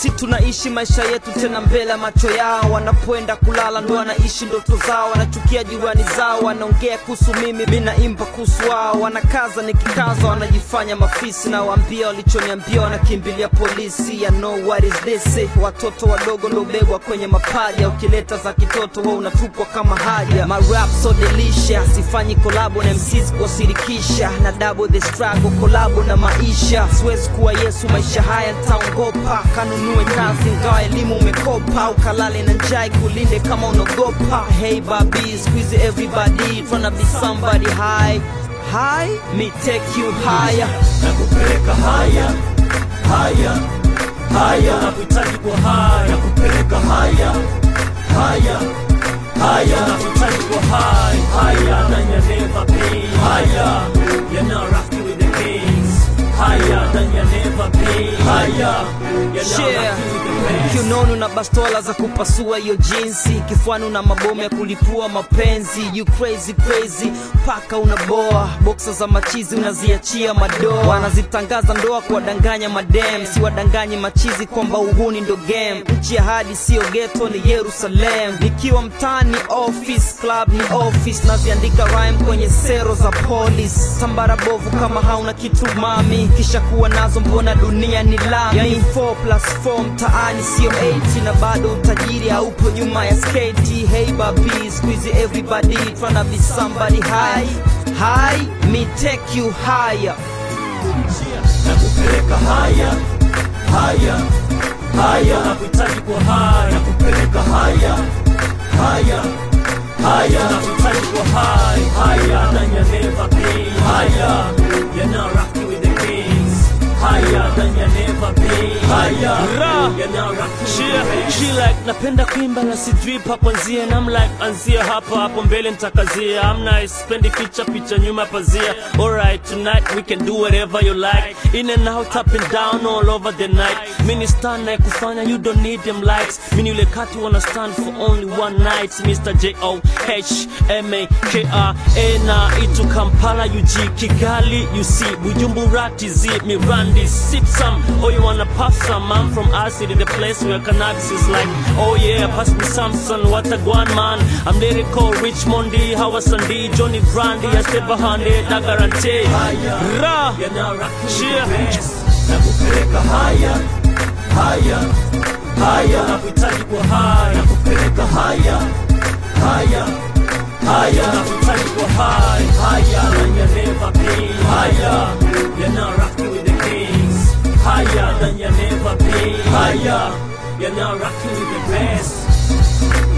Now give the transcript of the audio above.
si tunaishi maisha yetu tena mbele ya macho yao wanapoenda kulala ndo wanaishi ndoto zao wanachukia jirani zao wanaongea kuhusu mimi mi naimba kuhusu wao wanakaza nikikaza wanajifanya mafisi na waambia walichoniambia wanakimbilia polisi ya know what is this watoto wadogo ndo begwa kwenye mapaja ukileta za kitoto wa unatupwa kama haja marap so delicious sifanyi kolabo na MCs kuwasirikisha na double the struggle kolabo na maisha siwezi kuwa yesu maisha haya ntaongopa kanunue kazi ngawa elimu umekopa ukalale na njai kulinde kama unaogopa hey babi squeeze everybody tryna be somebody high high me take you higher nakupeleka haya haya haya nakuhitaji kwa haya nakupeleka haya haya haya nakuhitaji kwa haya haya na you never be haya you're not rocking with the kings haya na you never be haya you're not Yeah. rocking with the best kiunoni na bastola za kupasua hiyo jinsi kifuani na mabomu ya kulipua mapenzi you crazy crazy paka unaboa boksa za machizi unaziachia madoa wanazitangaza ndoa kuwadanganya madem si wadanganyi machizi kwamba uhuni ndo game nchi ya hadi siyo geto ni yerusalem nikiwa mtani office club ni office naziandika rhyme kwenye sero za polis tambara bovu kama hauna kitu mami kisha kuwa nazo mbona dunia ni lami yani 4 plus 4 mtaani sio 80 na bado utajiri haupo nyuma ya sketi hey babi squeezy everybody tryna be somebody high high me take you higher nakupeleka haya haya haya nakuhitaji kwa haya nakupeleka haya haya haya nakuhitaji kwa haya haya na you never be haya you're not rocking with the kings haya na you never be haya Ra. you're not rocking with She, the best she like napenda kuimba na sijui pa kwanzia and I'm like anzia hapa hapo mbele nitakazia I'm nice spendi picha picha nyuma pazia alright tonight we can do whatever you like in and out up and down all over the night mini star na kufanya you don't need them likes mini ule kati wanna stand for only one night Mr. J O H M A K R A na itu Kampala UG Kigali you see Bujumbura TZ Mirandi sip some oh you wanna puff some I'm from our city the place where cannabis is like oh yeah pass me Samson what a guan man I'm lyrical Richmondi Hawa Sandi Johnny Brandy I stay behind it I guarantee Ra you're not rocking with Shia. the best nakupeleka haya haya haya nakuhitaji kwa haya nakupeleka haya haya haya nakuhitaji kwa haya haya na you never be haya you're not rocking with the kings haya na you never be haya you're not rocking with the best